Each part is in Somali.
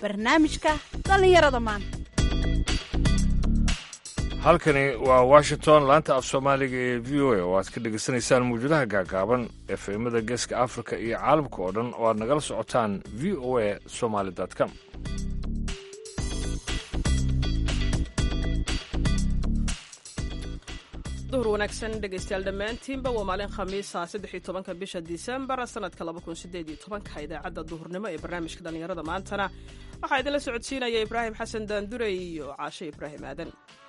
barnaamijka dhallinyarada maanta halkani waa washington laanta af soomaaliga ee v o a oo aad ka dhegaysanaysaan mawjadaha gaagaaban efemada geeska afrika iyo caalamka oo dhan oo aad nagala socotaan v o a somaly com duhur wanaagsan dhegaystayaal dhammaantiinba waa maalin khamiisa saddex iyo tobanka bisha disembar sanadka laba kun sideed iyo tobanka idaacadda duhurnimo ee barnaamijka dhallinyarada maantana waxaa idinla socodsiinaya ibraahim xasan daandurey iyo caashe ibraahim aadan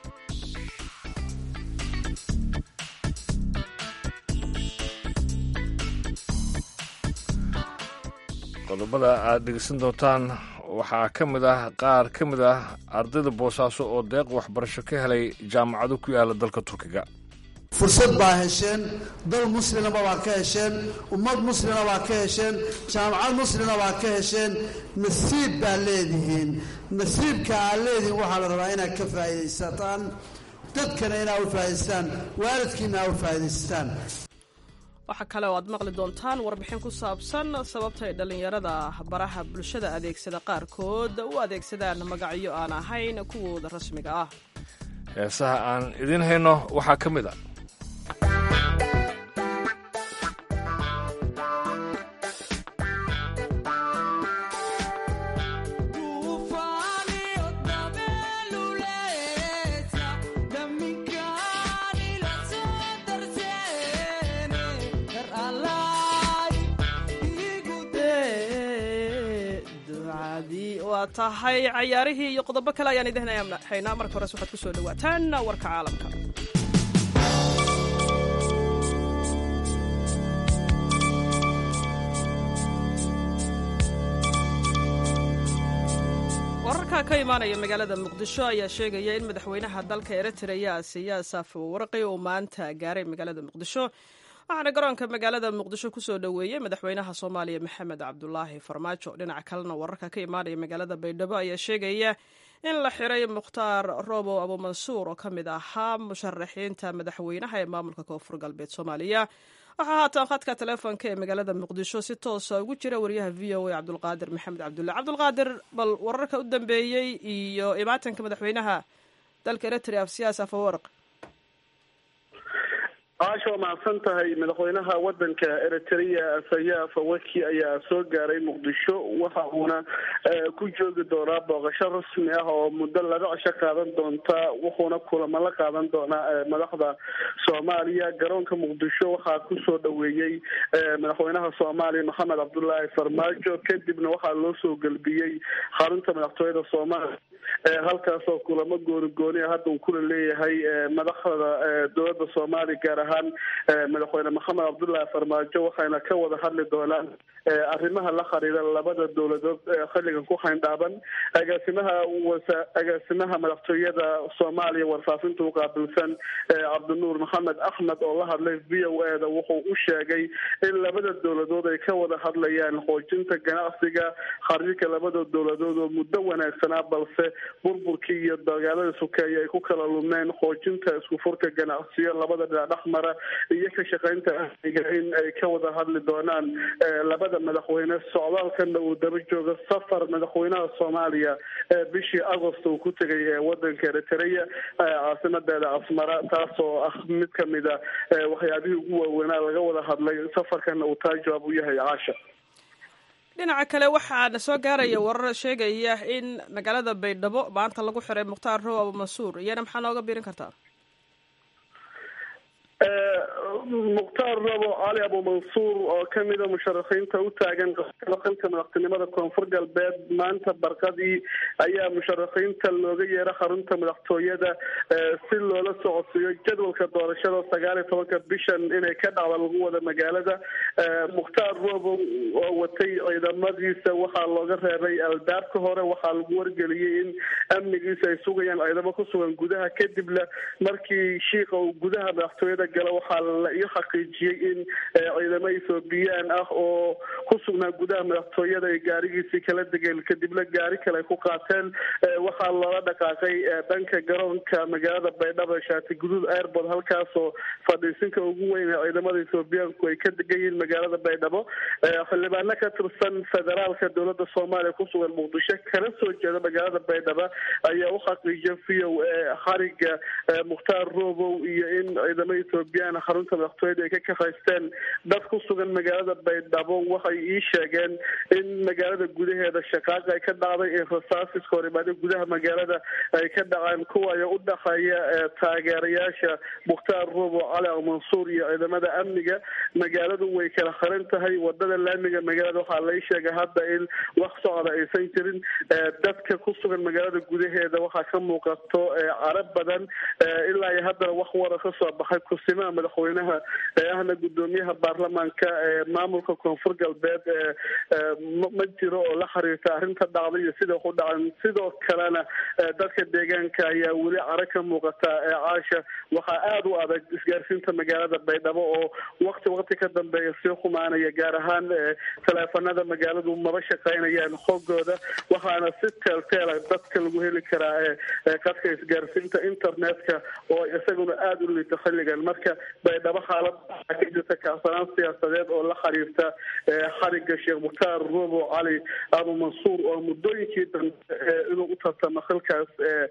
qodobada aad dhegeysan doontaan waxaa ka mid ah qaar ka mid ah ardayda boosaaso oo deeq waxbarasho ka helay jaamacado ku yaala dalka turkiga fursad baa hesheen dal muslimaba baa ka hesheen ummad muslima baa ka hesheen jaamacad muslima baa ka hesheen nasiib baa leedihiin nasiibka aad leedihiin waxaa la rabaa inaad ka faa'iidaysataan dadkana inaad u faa'idaystaan waalidkiina aad u faa'idaystaan waxaa kale oo aad maqli doontaan warbixin ku saabsan sababta ay dhallinyarada baraha bulshada adeegsada qaarkood u adeegsadaan magacyo aan ahayn kuwooda rasmiga ah heesaha aan idiin hayno waxaa ka mid a waa tahay cayaarihii iyo qodobo kale ayaan idin haynaa marka hores waxaad ku soo dhawaataan warka caalamka wararka ka imaanaya magaalada muqdisho ayaa sheegaya in madaxweynaha dalka eritrea siyaas afawarqi uu maanta gaaray magaalada muqdisho waxaana garoonka magaalada muqdisho kusoo dhoweeyey madaxweynaha soomaaliya maxamed cabdulaahi farmaajo dhinaca kalena wararka ka imaanaya magaalada baydhabo ayaa sheegaya in la xiray mukhtaar robow abumansuur oo ka mid ahaa musharaxiinta madaxweynaha ee maamulka koonfur galbeed soomaaliya waxaa haatan khadka teleefonka ee magaalada muqdisho si toosa ugu jira wariyaha v o a cabdulqaadir maxamed cabdulle cabdulqaadir bal wararka u dambeeyey iyo imaatanka madaxweynaha dalka eritrea siyaas afawarq caasha waa mahadsan tahay madaxweynaha wadanka eritrea sayaa fawaki ayaa soo gaaray muqdisho waxa uuna ku joogi doonaa booqasho rasmi ah oo muddo laba cisho qaadan doonta wuxuuna kulamo la qaadan doonaa madaxda soomaaliya garoonka muqdisho waxaa kusoo dhaweeyey madaxweynaha soomaaliya maxamed cabdulaahi farmaajo kadibna waxaa loo soo gelbiyey xarunta madaxtooyada soomaaliya halkaasoo kulamo gooni gooni a hadda uu kula leeyahay madaxda dowladda soomaaliya gaar ahaan madaxweyne maxamed cabdullaahi farmaajo waxayna ka wada hadli doonaan arrimaha la xiriira labada dowladood xilligan ku xayndhaaban agaasimaha agaasimaha madaxtooyada soomaaliya warfaafinta uqaabilsan cabdinuur maxamed axmed oo la hadlay v o e da wuxuu u sheegay in labada dowladood ay ka wada hadlayaan xoojinta ganacsiga xiriirka labada dowladood oo muddo wanaagsanaa balse burburkii iyo dagaalada sukeeye ay ku kala lumeen xoojinta isku furka ganacsiyo labada dhinac dhexmara iyo ka shaqaynta amniga in ay ka wada hadli doonaan labada madaxweyne socdaalkana uu daba joogo safar madaxweynaha soomaaliya bishii agost uu ku tegay wadanka eritrea caasimadeeda asmara taas oo ah mid kamid a waxyaabihii ugu waaweynaa laga wada hadlay safarkana uu taa jawaab u yahay caasha dhinaca kale waxaana soo gaaraya warar sheegaya in magaalada baydhabo maanta lagu xiray mukhtaar row abumansuur iyana maxaa nooga biirin kartaa mukhtaar rabo cali abumansuur oo kamida musharaxiinta u taagan xilka madaxtinimada koonfur galbeed maanta barqadii ayaa musharaxiinta looga yeera xarunta madaxtooyada si loola socodsiiyo jadwalka doorashada sagaal iyo tobanka bishan inay ka dhacda lagu wada magaalada mukhtaar robo oo watay ciidamadiisa waxaa looga reebay albaabka hore waxaa lagu wargeliyey in amnigiisa ay sugayaan ciidamo ku sugan gudaha kadibna markii shiika uu gudaha madaxtooyada gala waxaa waxaa la ii xaqiijiyey in ciidamo ethoobiyan ah oo ku sugnaa gudaha madaxtooyada ay gaarigiisii kala degeen kadibna gaari kale ay ku qaateen waxaa loola dhaqaaqay dhanka garoonka magaalada baydhabo shaati guduud airbord halkaasoo fadhiisinka ugu weyn ee ciidamada ethoobiyaanku ay ka degan yihiin magaalada baydhabo xildhibaano ka tirsan federaalka dowlada soomaaliya kusugan muqdisho kala soo jeeda magaalada baydhabo ayaa u xaqiijiya v o a xariga mukhtaar robow iyo in ciidamo ethoobiyan xarunta madaxtooyada ay ka kafaysteen dad ku sugan magaalada baydhabo waxay ii sheegeen in magaalada gudaheeda shaqaaqa ay ka dhacday in rasaasis horimaado gudaha magaalada ay ka dhaceen kuwayo u dhexeeya taageerayaasha mukhtaar robow cali almansuur iyo ciidamada amniga magaaladu way kala xiran tahay wadada laamiga magaalada waxaa lai sheegay hadda in wax socda aysan jirin dadka ku sugan magaalada gudaheeda waxaa ka muuqato carab badan ilaa iyo haddana wax wara ka soo baxay kusimaha madaxweynaha ee ahna gudoomiyaha baarlamaanka ee maamulka koonfur galbeed ma jiro oo la xiriirta arrinta dhacday iyo sida wax u dhacan sidoo kalena dadka deegaanka ayaa weli cara ka muuqata caasha waxaa aada u adag isgaarsiinta magaalada baydhabo oo wakti wakti ka dambeeya sii xumaanaya gaar ahaan taleefanada magaaladu maba shaqaynayaan xoogooda waxaana si teelteela dadka lagu heli karaa qadka isgaarsiinta internetka oo isaguna aada u liito xilligan marka baydhabo xaalad waxaa ka jirta kacsanaan siyaasadeed oo la xiriirta xariga sheekh mukhtaar robo cali abu mansuur oo muddooyinkii dambe inuu u tartamo xilkaas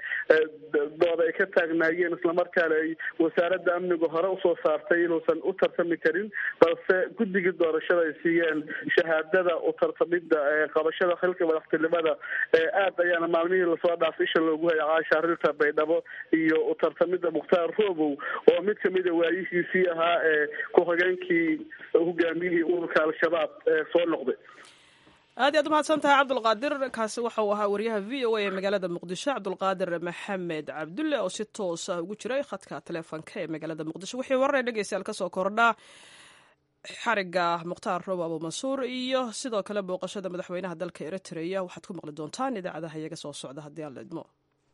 dooda ay ka taagnaayeen islamarkaana ay wasaaradda amniga hore usoo saartay inuusan u tartami karin balse guddigii doorashada ay siiyeen shahaadada u tartamida qabashada xilka madaxtinimada aad ayaana maalmihii lasoo dhaafay isha loogu haya caasha arrinta baydhabo iyo u tartamida mukhtaar robow oo mid kamida waayihiisii ahaa ee ku-xigeenkii hogaamiyihii ururka al-shabaab ee soo noqday aad iyaad umahadsan tahay cabdulqaadir kaasi waxa uu ahaa wariyaha v o a ee magaalada muqdisho cabdulqaadir maxamed cabdulle oo si toos ah ugu jiray khadka taleefonka ee magaalada muqdisho wixii wararee dhegeystayaal kasoo kordhaa xariga mukhtaar robo abu mansuur iyo sidoo kale booqashada madaxweynaha dalka eritrea waxaad ku maqli doontaan idaacadaha iyaga soo socda haddii aan la idmo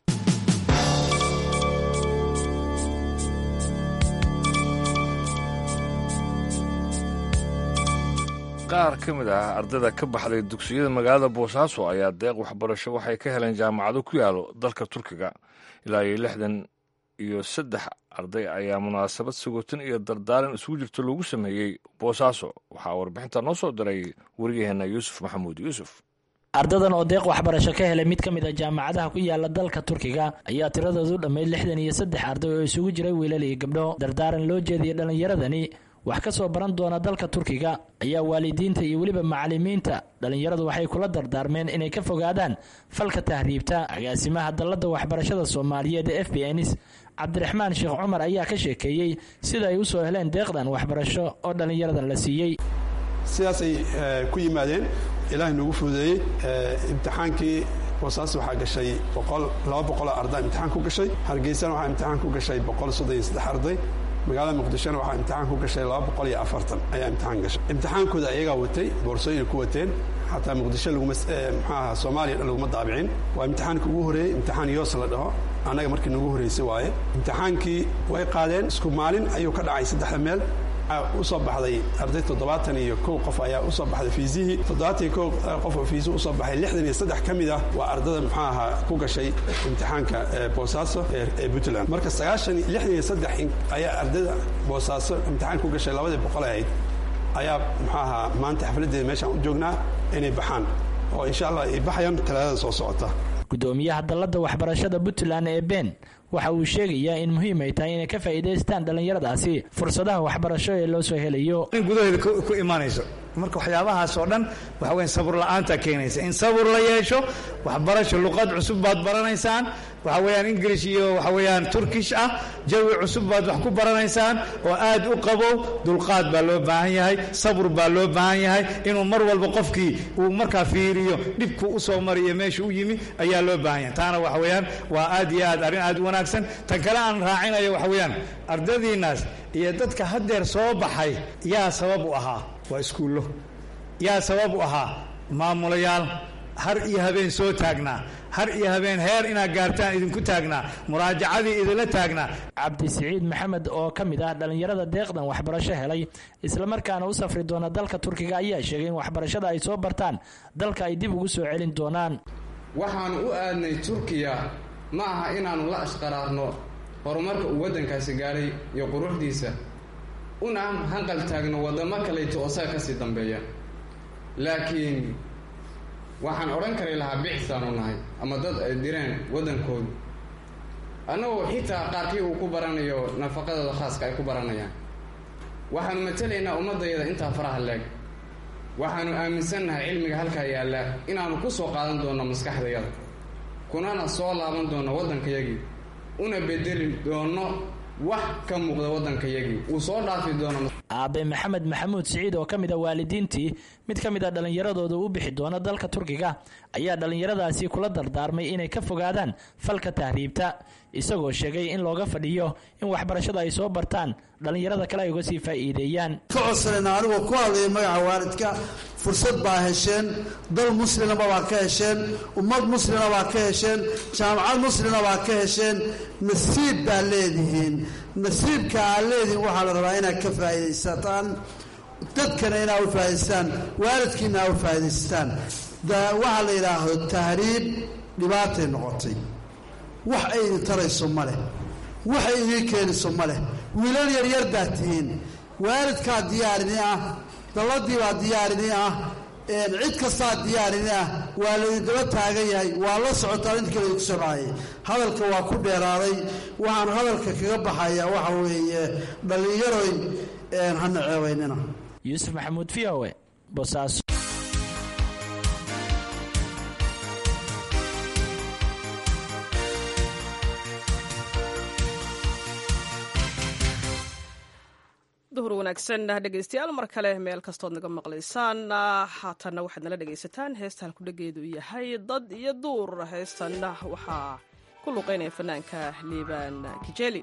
qaar ka mid ah ardayda ka baxday dugsiyada magaalada boosaaso ayaa deeq waxbarasho waxay ka heleen jaamacado ku yaalo dalka turkiga ilaa iyo lixdan iyo saddex arday ayaa munaasabad sagotin iyo dardaaran isugu jirta loogu sameeyey boosaaso waxaa warbixinta noo soo diray wariyaheenna yuusuf maxamuud yuusuf ardadan oo deeq waxbarasho ka helay mid ka mid a jaamacadaha ku yaala dalka turkiga ayaa tiradoodu dhammayd lixdan iyo saddex arday oo isugu jiray wiilal iyo gabdho dardaaran loo jeediyay dhallinyaradani wax ka soo baran doona dalka turkiga ayaa waalidiinta iyo weliba macalimiinta dhallinyaradu waxay kula dardaarmeen inay ka fogaadaan falka tahriibta agaasimaha dalladda waxbarashada soomaaliyeed ee f b ns cabdiraxmaan sheekh cumar ayaa ka sheekeeyey sida ay u soo heleen deeqdan waxbarasho oo dhallinyaradan la siiyey sidaasay ku yimaadeen ilaahay noogu fududeeyey imtixaankii boosaas waxaa gashay boqol laba boqoloo arday imtixaan ku gashay hargeysana waxaa imtixaan ku gashay boqol soddon iyo saddex arday magaalada muqdishona waxaa imtixaan ku gashay laba boqol iyo afartan ayaa imtixaan gashay imtixaankooda ayagaa watay boorsooyina ku wateen xataa muqdisho laguma mxuaha soomaaliya dhan laguma daabicin waa imtixaanka ugu horreeyey imtixaan yoos la dhaho annaga markii nagu horreysay waaye imtixaankii way qaadeen isku maalin ayuu ka dhacay saddexda meel usoo baxday arday toddobaatan iyo kow qof ayaa usoo baxday fiisihii toddobaatan iyo kow qof oo fiisuhu usoo baxay lixdan iyo saddex ka mid ah waa ardada muxuu ahaa ku gashay imtixaanka boosaaso ee puntland marka sagaashan lixdan iyo saddex ayaa ardada boosaaso imtixaan ku gashay labadii boqol ahayd ayaa muxuu ahaa maanta xafladdeeda meeshaan u joognaa inay baxaan oo insha allah ay baxayaan talaadada soo socota gudoomiyaha dalladda waxbarashada puntland ee ben waxa uu sheegayaa in muhiim ay tahay inay ka faa'iidaystaan dhallinyaradaasi fursadaha waxbarasho ee loo soo helayo in gudaheeda ku imaanayso marka waxyaabahaas oo dhan waxa weyan sabur la'aanta keenaysa in sabur la yeesho waxbarasho luqad cusub baad baranaysaan waxa weeyaan ingilish iyo waxa weeyaan turkish ah jawi cusub baad wax ku baranaysaan oo aad u qabow dulqaad baa loo baahan yahay sabur baa loo baahan yahay inuu mar walba qofkii uu markaa fiiriyo dhibku u soo mariyo meesha u yimi ayaa loo baahan yahay taana waxa weeyaan waa aad iyo aad arrin aad u wanaagsan tan kale aan raacinayo waxa weeyaan ardadiinnaas iyo dadka haddeer soo baxay yaa sabab u ahaa waa iskuullo yaa sabab u ahaa maamulayaal har iyo habeen soo taagnaa har iyo habeen heer inaad gaartaan idinku taagnaa muraajacadii idinla taagnaa cabdisiciid maxamed oo ka mid ah dhallinyarada deeqdan waxbarasho helay islamarkaana u safri doona dalka turkiga ayaa sheegay in waxbarashada ay soo bartaan dalka ay dib ugu soo celin doonaan waxaanu u aadnay turkiya ma aha inaannu la ashqaraarno horumarka uu waddankaasi gaadhay iyo quruxdiisa una hanqal taagno waddamo kalayto oo saga ka sii dambeeya laakiin waxaan odhan kari lahaa bicisaanu nahay ama dad ay direen waddankoodu annagoo xitaa qaarkii uu ku baranayo nafaqadooda khaaska ay ku baranayaan waxaanu matelaynaa ummaddayada intaa faraha leeg waxaanu aaminsannahay cilmiga halkaa yaalla inaannu ku soo qaadan doonno maskaxdayada kunana soo laaban doonno waddankayagii una bedeli doonno wax ka muuqda waddankayagii uu soo dhaafi doono aabe maxamed maxamuud siciid oo ka mid a waalidiintii mid ka mid a dhallinyaradooda u bixi doona dalka turkiga ayaa dhallinyaradaasi kula dardaarmay inay ka fogaadaan falka tahriibta isagoo sheegay in looga fadhiyo in waxbarashada ay soo bartaan dhallinyarada kale ay uga sii faa'iideeyaan ka codsanayna anigoo ku hadlaya magaca waalidka fursad baa hesheen dal muslimaba baa ka hesheen ummad muslima baa ka hesheen jaamacad muslima baa ka hesheen nasiib baa leedihiin nasiibka aad leedihiin waxaa la rabaa inaad ka faa'iidaysataan dadkana inaad u faa'idaystaan waalidkiina aad u faa'idaystaan waxaa la yidhaahdo tahriib dhibaatay noqotay wax ay idin tarayso ma leh waxay idiin keenayso ma leh wiilal yaryar baa tihiin waalidkaa diyaarini ah dalladii baa diyaarini ah cid kastaa diyaarini ah waa laydindaba taagan yahay waa la socotaa inta kale idinku soraayay hadalka waa ku dheeraaday waxaan hadalka kaga baxayaa waxa weeye dhallinyaroy hana ceebaynina yuusuf maxamuud v o e bosaaso duhur wanaagsan dhegeystayaal mar kale meel kastood naga maqlaysaan haatanna waxaad nala dhegaysataan heesta halkudhegeedu yahay dad iyo duur heestanna waxaa ku luqeynaya fanaanka liibaan kijeli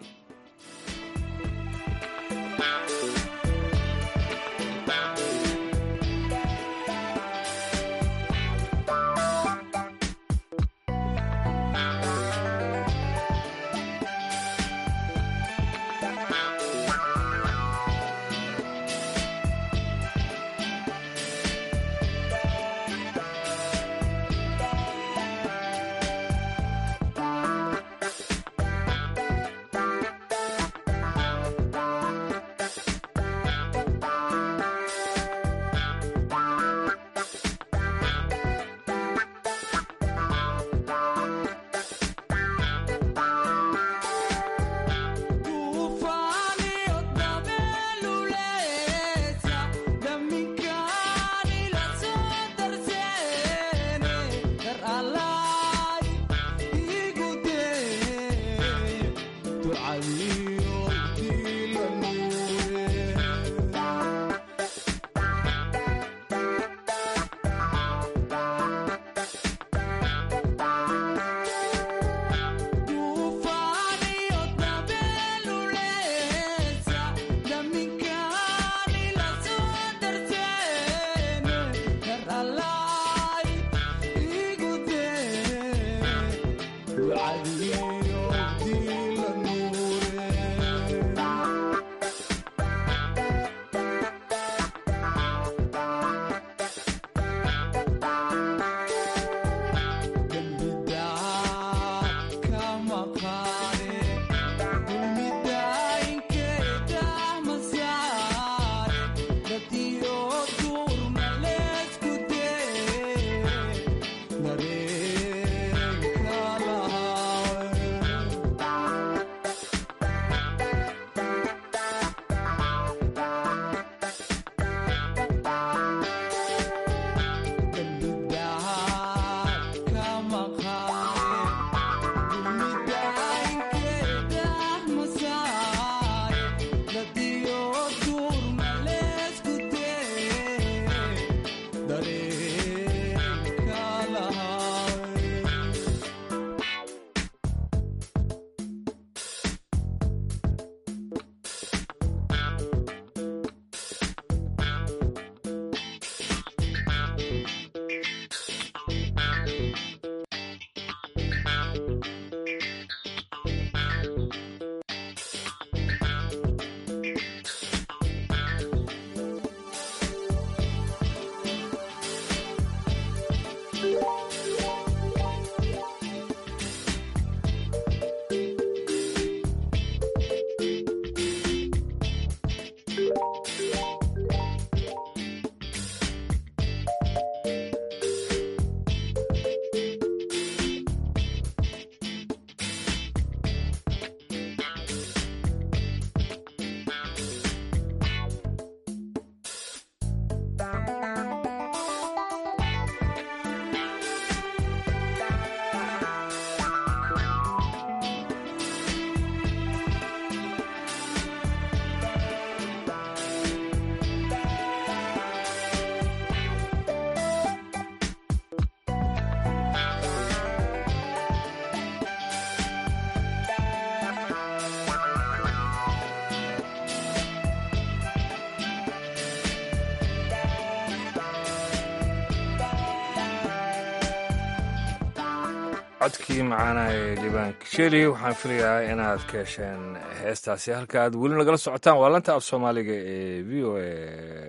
codkii macaana ee liibaan kisheli waxaan filayaa inaad ka hesheen heestaasi halka aad weli nagala socotaan waa lanta af soomaaliga ee v o a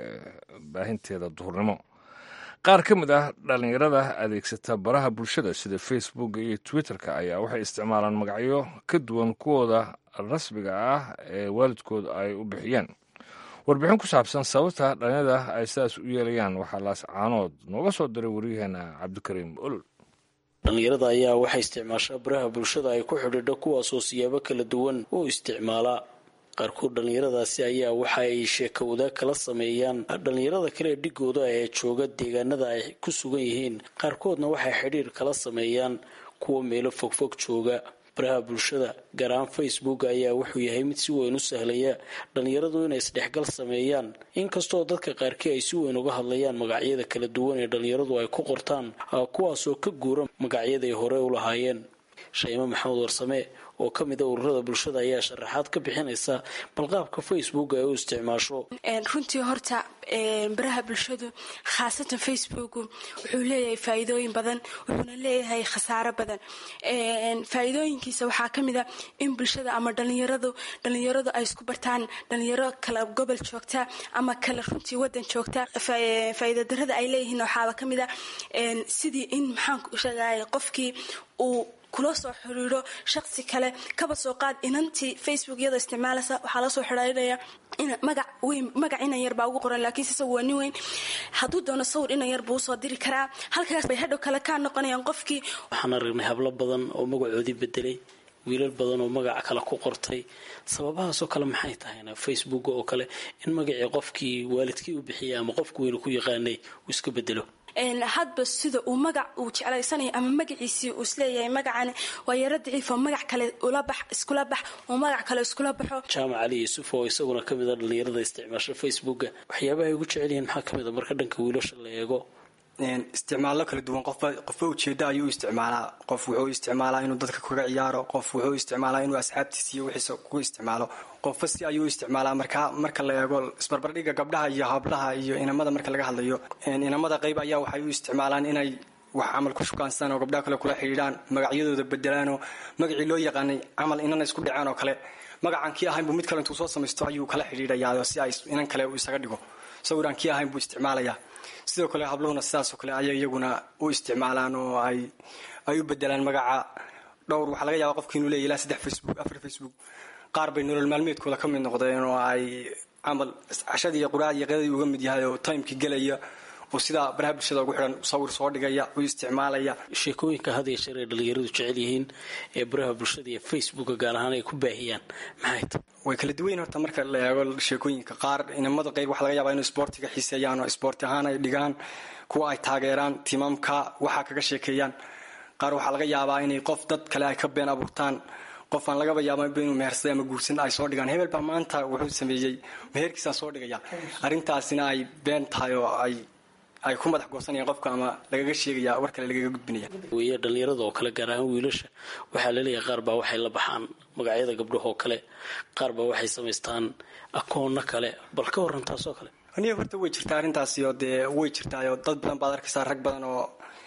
baahinteeda duhurnimo qaar ka mid ah dhallinyarada adeegsata baraha bulshada sida facebook iyo twitter-ka ayaa waxay isticmaalaan magacyo ka duwan kuwooda rasmiga ah ee waalidkood ay u bixiyeen warbixin ku saabsan sababta dhallinyarada ay sidaas u yeelayaan waxaa laascaanood nooga soo diray waryaheena cabdikariim olol dhallinyarada ayaa waxay isticmaashaa baraha bulshada ay ku xidhiidho kuwaasoo siyaabo kala duwan u isticmaalaa qaarkood dhallinyaradaasi ayaa waxa ay sheeko wadaag kala sameeyaan dhallinyarada kale ee dhigooda ee jooga deegaanada ay ku sugan yihiin qaarkoodna waxay xidhiir kala sameeyaan kuwa meelo fogfog jooga baraha bulshada gaar ahaan facebook ayaa wuxuu yahay mid si weyn u sahlaya dhallinyaradu inay isdhexgal sameeyaan inkastoo dadka qaarkii ay si weyn uga hadlayaan magacyada kala duwan ee dhallinyaradu ay ku qortaan kuwaasoo ka guura magacyaday hore u lahaayeen shaymo maxamed warsame oo ka mid a ururada bulshada ayaa sharaxaad ka bixinaysa balqaabka facebook ay u isticmaasho runtii horta baraha bulshadu khaasatan facebook wuxuu leeyahay faa'iidooyin badan wuxuuna leeyahay khasaaro badan faa'iidooyinkiisa waxaa ka mid a in bulshada ama dhalinyaradu dhalinyaradu ay isku bartaan dhalinyaro kala gobol joogta ama kala runtii wadan joogta faa'iido darada ay leeyihiin waxaaba ka mid a sidii in maxaan sheegay qofkii uu kula soo xiriiro shaqsi kale kaba soo qaad inantii facebook iyadoo isticmaalaysa waxaa lasoo xidhiirinaya magac weyn magac inan yar baa ugu qoran laakiinse isagu waa nin weyn hadduu doono sawir inan yar buu usoo diri karaa halkaas bay hadhow kale kaa noqonayaan qofkii waxaan aragnay hablo badan oo magacoodii bedelay wiilal badan oo magaca kale ku qortay sababahaasoo kale maxay tahayna facebook oo kale in magacii qofkii waalidkii u bixiyay ama qofku weynu ku yaqaanay uu iska bedelo hadba sida uu magac uu jeclaysanayo ama magaciisii uu isleeyahay magacani waa yaro daciif oo magac kale ula bax iskula bax oo magac kale iskula baxo jaamac cali yuusuf oo isaguna ka mid a dhallinyarada isticmaasha facebooka waxyaabaha ay ugu jecel yihiin maxaa ka mid a marka dhanka wiilasha la eego isticmaallo kala duwan qofba qofba ujeeda ayuu isticmaalaa qof wuxuu isticmaalaa inuu dadka kaga ciyaaro qof wuxuu isticmaalaa inuu asxaabtiisa iyo wixiisa ku isticmaalo qofba si ayuu isticmaalaa marka marka la eego isbarbardhiga gabdhaha iyo hablaha iyo inamada marka laga hadlayo inamada qayb ayaa waxay u isticmaalaan inay wax camal ku shukaansadaan oo gabdhaha kale kula xidhiidhaan magacyadooda bedelaanoo magacii loo yaqaanay camal inana isku dhacaan oo kale magacan kii ahayn buu mid kale intuu soo samaysto ayuu kala xidhiidhayaa si ay inan kale isaga dhigo sawiraan kii ahayn buu isticmaalayaa sidoo kale habluhuna sidaasoo kale ayay iyaguna u isticmaalaan oo ay ay u bedelaan magaca dhowr waxaa laga yaaba qofki inuu leeya ilaa saddex facebook afar facebook qaar bay nolol maalmeedkooda ka mid noqdeen oo ay camal cashadii iyo quraacdii qadadii uga mid yahay oo timekii gelaya oo sidaa baraha bulshada ugu xidhan sawir soo dhigaya u isticmaalaya sheekooyinka had iyo jeer ay dhallinyaradu jecel yihiin ee baraha bulshada iyo facebooka gaar ahaan ay ku baahiyaan maxay tahay way kala duwayn horta marka la eego sheekooyinka qaar inamada qayb waxaa laga yaabaa inuu isboortiga xiiseeyaan oo isboorti ahaan ay dhigaan kuwa ay taageeraan timaamka waxaa kaga sheekeeyaan qaar waxaa laga yaabaa inay qof dad kale ay ka been abuurtaan qof aan lagaba yaababa inuu mehersaday ama guursan ay soo dhigaan hebel baa maanta wuxuu sameeyey meherkiisaan soo dhigaya arrintaasina ay been tahay oo ay ay ku madax goosanayaan qofka ama lagaga sheegaya war kale lagaga gudbinaya weye dhallinyarada oo kale gaar ahaan wiilasha waxaa laleeyahay qaar baa waxay la baxaan magacyada gabdhahoo kale qaar baa waxay samaystaan akoonno kale bal ka waran taasoo kale aniga horta way jirtaa arrintaasi oo dee way jirtaayoo dad badan baad arkaysaa rag badan oo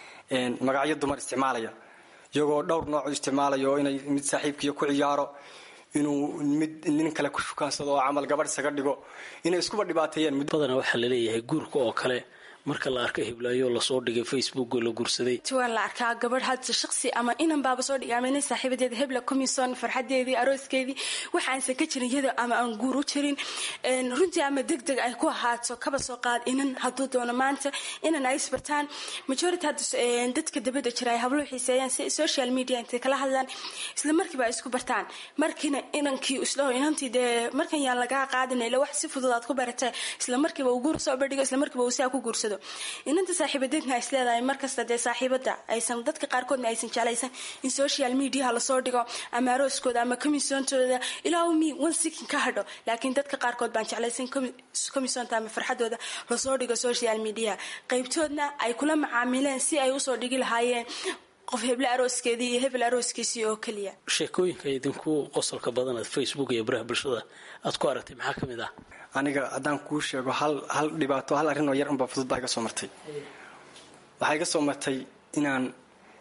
magacyo dumar isticmaalaya iyagoo dhowr nooc u isticmaalayo inay mid saaxiibkiiyo ku ciyaaro inuu mid nin kale ku shukaansado oo camal gabadh isaga dhigo inay iskuba dhibaateeyeen badana waxaa laleeyahay guurka oo kale marka la arka hiblaayo lasoo dhigay facebook oo la guursaday waa la arkaa gabadh hadda shaqsi ama inan baaba soo dhigay ama nin saaxiibadeeda hebla comison farxadeedii arooskeedii waxaansan ka jirin iyada ama aan guur u jirin runtii ama deg deg ay ku ahaato kaba soo qaad inan hadduu doono maanta inan ay isbartaan majority hadda dadka dabada jira ay habluhu xiiseeyaan si social media intay kala hadlaan isla markiiba ay isku bartaan markiina inankii isla inantii dee markan yaan lagaa qaadin ila wax si fudud aad ku baratay isla markiiba uu guur soo bandhigo isla markiiba uu saa ku guursado inanta saaxiibadeedna is leedahay markasta dee saaxiibada aysan dadka qaarkoodna aysan jeclaysan in social mediaha lasoo dhigo ama arooskooda ama komisoontooda ilaa mi one second ka hadho laakiin dadka qaarkood baan jeclaysan komisoonta ama farxadooda lasoo dhigo social media qaybtoodna ay kula macaamileen si ay usoo dhigi lahaayeen qof heble arooskeedii iyo hebel arooskiisii oo keliya sheekooyinka idinku qosolka badan aad facebook iyo baraha bulshada aad ku aragtay maxaa ka mid ah aniga haddaan kuu sheego hal hal dhibaato hal arrin oo yar unbaa fudud baa iga soo martay waxaa iga soo martay inaan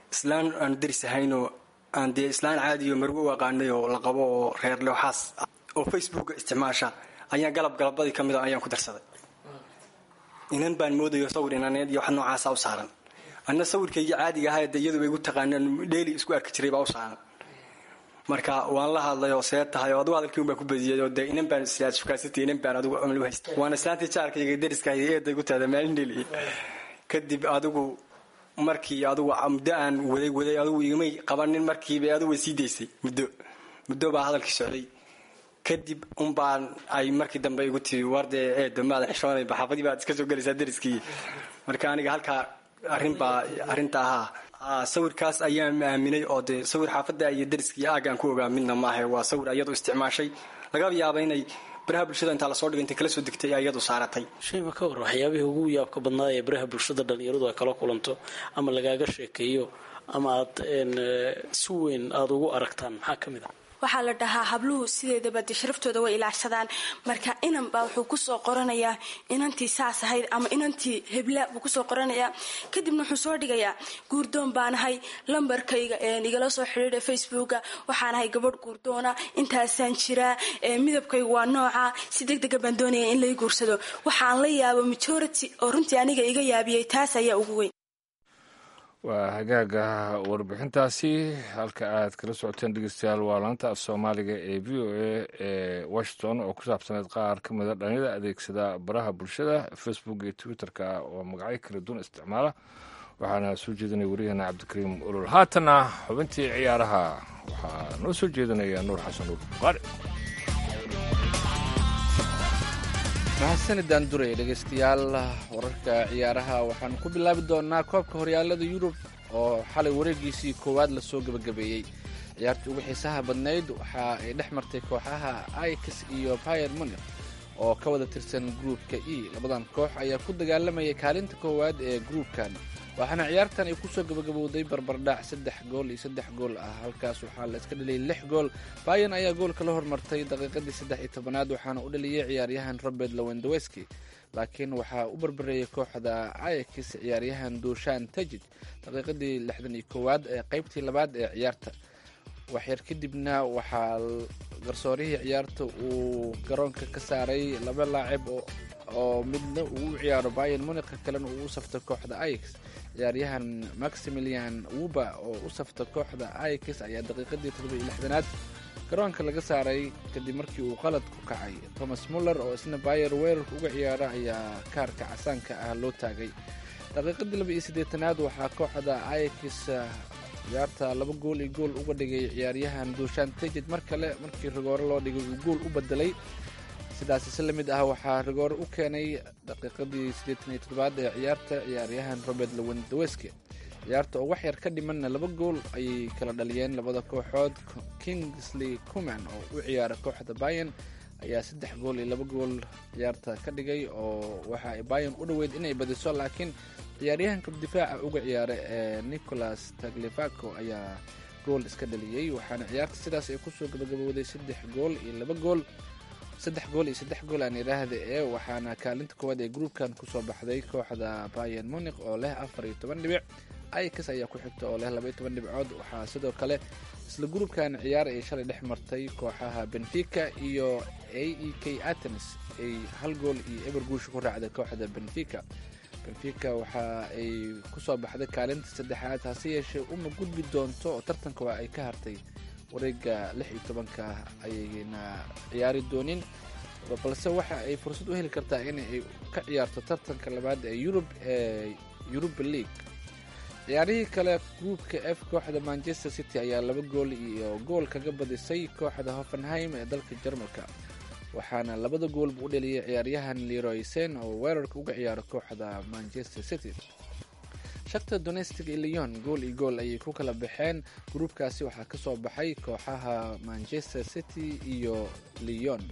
islaan aan daris ahaynoo aan dee islaan caadiyo margo u aqaanay oo la qabo oo reerle waxaas oo facebooka isticmaasha ayaan galab galabadii ka mid a ayaan ku darsaday inan baan moodayo sawir inaneed iyo wax noocaasa u saaran anna sawirkaygii caadiga ahaa de iyaduba igu taqaanaan dheeli isku arki jiray baa u saaran marka waan la hadlay oo see tahay oo adigu hadalkii unbaa ku badiyay oo dee inan baan shukaasatay inan baan adigu amal u haysta waana islaantii jaarkayga dariska eeday ku tahda maalin dheli kadib adigu markii adigu muddo aan waday waday adigu igmay qabanin markiiba adigu way sii daysay muddo muddo baa hadalkii socday kadib unbaan ay markii dambe igu tiri wardee eedo maada xishoonayba xaafadii baad iska soo gelaysaa dariskii marka aniga halkaa arrinbaa arrinta ahaa sawirkaas ayaan aaminay oo dee sawir xaafadda iyo dariskii aagaan ku ogaa midna maaha waa sawir iyadu isticmaashay laga yaaba inay baraha bulshada intaa lasoo dhigay intay kala soo degtay ay iyadu saaratay shayba ka war waxyaabihii ugu yaabka badnaa ee baraha bulshada dhalinyaradu ay kala kulanto ama lagaaga sheekeeyo ama aad si weyn aada ugu aragtaan maxaa ka mid a waxaa la dhahaa habluhu sideedaba dee sharaftooda way ilaashadaan marka inan baa wuxuu kusoo qoranayaa inantii saas ahayd ama inantii hebla buu kusoo qoranayaa kadibna wuxuu soo dhigayaa guurdoon baanahay lambarkayga igala soo xidhiidha facebooka waxaanahay gabadh guurdoona intaasaan jiraa midabkaygu waa nooca si deg dega baan doonaya in lay guursado waxaan la yaabo majority oo runtii aniga iga yaabiyey taas ayaa ugu weyn waa hagaaga warbixintaasi halka aad kala socoteen dhegeystayaal waa laanta af soomaaliga ee v o a ee washington oo ku saabsaneyd qaar ka mida dhalinyada adeegsada baraha bulshada facebook iyo twitter-ka oo magacyo kala duwan isticmaala waxaana soo jeedinaya waryaheena cabdikariim olol haatana xubintii ciyaaraha waxaa noo soo jeedinaya nuur xasan nuur buqaari mahadsanidaan duraya dhegaystayaal wararka ciyaaraha waxaanu ku bilaabi doonaa koobka horyaalada yurub oo xalay wareegiisii koowaad lasoo gebagabeeyey ciyaartii ugu xiisaha badnayd waxa ay dhex martay kooxaha ix iyo bayer munik oo ka wada tirsan gruupka e labadan koox ayaa ku dagaalamayay kaalinta koowaad ee gruupkan waxaana ciyaartan ay kusoo gabagabowday barbardhac saddex gool iyo saddex gool ah halkaas waxaa la iska dhaliyay lix gool bayan ayaa goolka la hormartay daqiiqadii saddex iyo tobanaad waxaana u dhaliyay ciyaaryahan robert lowendoweski laakiin waxaa u barbareeyay kooxda ayakis ciyaaryahan duushaan tajid daqiiqadii lixdan iyo koowaad ee qeybtii labaad ee ciyaarta waxyar kadibna waxaa garsoorihii ciyaarta uu garoonka ka saaray laba laacib oo midna uu u ciyaaro bayan munika kalena uu u safto kooxda ix ciyaaryahan maximilian wuba oo u safta kooxda ix ayaa daqiiqadii toddobiyo lixdanaad garoonka laga saaray kadib markii uu qalad ku kacay thomas muller oo isna bayer weerarka uga ciyaara ayaa kaarka casaanka ah loo taagay daqiiqadii laba iyo siddeetanaad waxaa kooxda ix ciyaarta laba gool iyo gool uga dhigay ciyaaryahan duushaan tejid mar kale markii rigoore loo dhigay uu gool u bedelay sidaas si la mid ah waxaa rigoore u keenay daqiiqadii siddeetan iyo toddobaad ee ciyaarta ciyaaryahan robert lowendoweski ciyaarta oo wax yar ka dhimanna laba gool ayay kala dhaliyeen labada kooxood kingsley cuman oo u ciyaara kooxda bayan ayaa saddex gool iyo laba gool ciyaarta ka dhigay oo waxa ay bayan u dhoweyd inay badiso laakiin ciyaaryahanka difaaca uga ciyaara ee nicholas taglifaco ayaa gool iska dhaliyey waxaana ciyaarta sidaas ay kusoo gabagabowday saddex gool iyo laba gool saddex gool iyo saddex gool aan idhaahda ee waxaana kaalinta koowaad ee gruupkan kusoo baxday kooxda bayan munik oo leh afar iyo toban dhibic ix ayaa ku xigta oo leh laba iyo toban dhibcood waxaa sidoo kale isla gruupkan ciyaar ay shalay dhex martay kooxaha benfica iyo a e k atenes ay hal gool iyo eber guusha ku raacday kooxda benfica benfica waxa ay kusoo baxday kaalinta saddexaad hase yeeshee uma gudbi doonto oo tartanka waa ay ka hartay wareega lix iyo tobanka ayayna ciyaari doonin balse waxa ay fursad u heli kartaa inay ka ciyaarto tartanka labaad ee yurub ee yuruba league ciyaarihii kale gruupka f kooxda manchester city ayaa laba gool iyo gool kaga badisay kooxda hoffenheim ee dalka jarmalka waxaana labada goolba u dhaliyay ciyaaryahan leroy sen oo weerarka uga ciyaaro kooxda manchester city shakta donestic iyo leon gool iyo gool ayay ku kala baxeen gruupkaasi waxaa kasoo baxay kooxaha manchester city iyo leon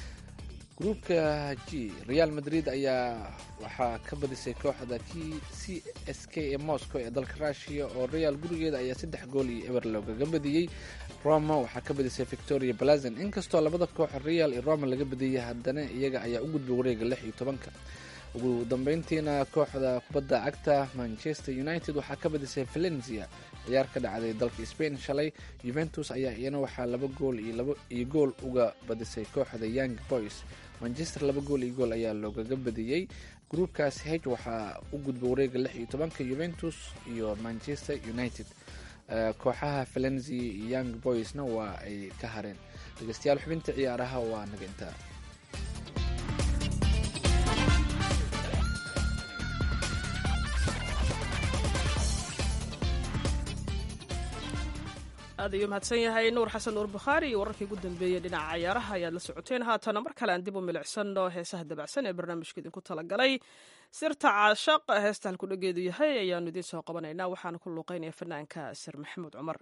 gruupka g real madrid ayaa waxaa ka badisay kooxda k c s k ee moscow ee dalka rushiya oo real gurigeeda ayaa saddex gool iyo eber loogaga badiyey roma waxaa ka badisay victoria blazon inkastoo labada koox real iyo roma laga badiyey haddana iyaga ayaa u gudbay wareega lix iyo tobanka ugu dambeyntiina kooxda kubadda cagta manchester united waxaa ka badisay valencia ciyaar ka dhacday dalka spain shalay juventus ayaa iyana waxaa laba gool iyo gool uga badisay kooxda young boys manchester laba gool iyo gool ayaa loogaga badiyey gruubkaas h waxaa u gudba wareega lix iyo tobanka juventus iyo manchester united kooxaha valenzi iyo young boysna waa ay ka hareen dhegeystayaal xubinta ciyaaraha waa naga intaa aad ayuu mahadsan yahay nuur xasan nuur bukhaari iyo wararkii ugu dambeeyey dhinaca cayaaraha ayaad la socoteen haatana mar kale aan dib u milicsano heesaha dabacsan ee barnaamijka idinku talagalay sirta caashaq heesta halkudhageedu yahay ayaanu idiin soo qabanaynaa waxaana ku luuqeynaya fanaanka sir maxamuud cumar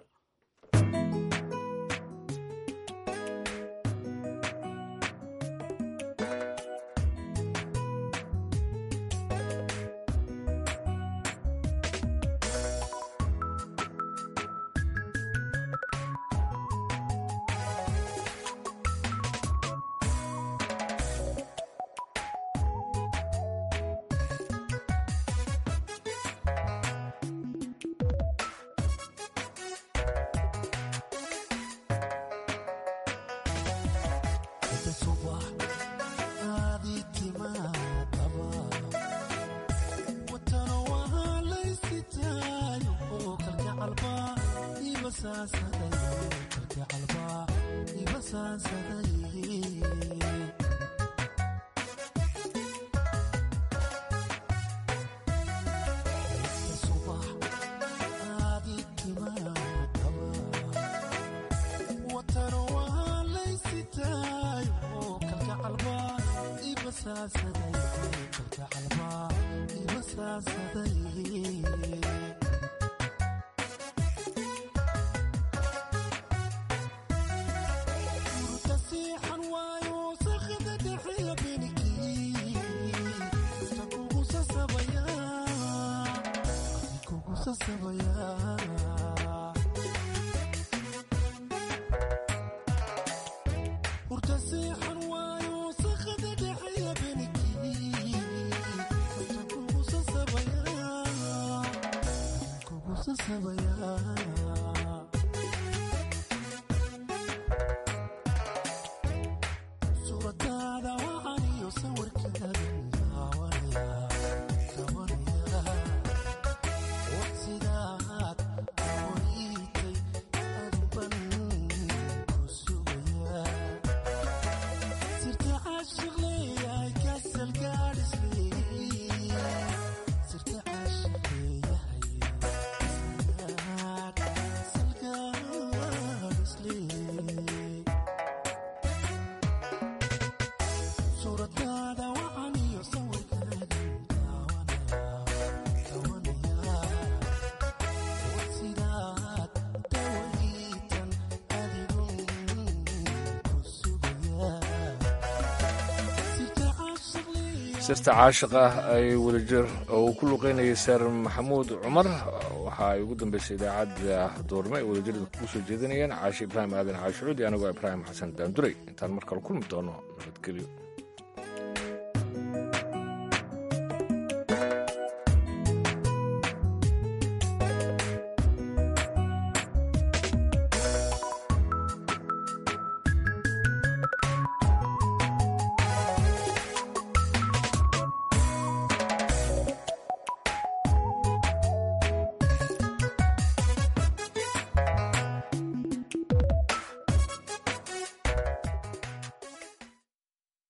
sirta caashiq ah ay wadajir oo uu ku luqeynayay seer maxamuud cumar waxa ay ugu dambeysay idaacadda doorme ay wadajirda kugu soo jeedinayeen caashi ibraahim aadan caashucuudi anigoo ibraahim xasan daanduray intaan mar kale kulmi doono nabadgelyo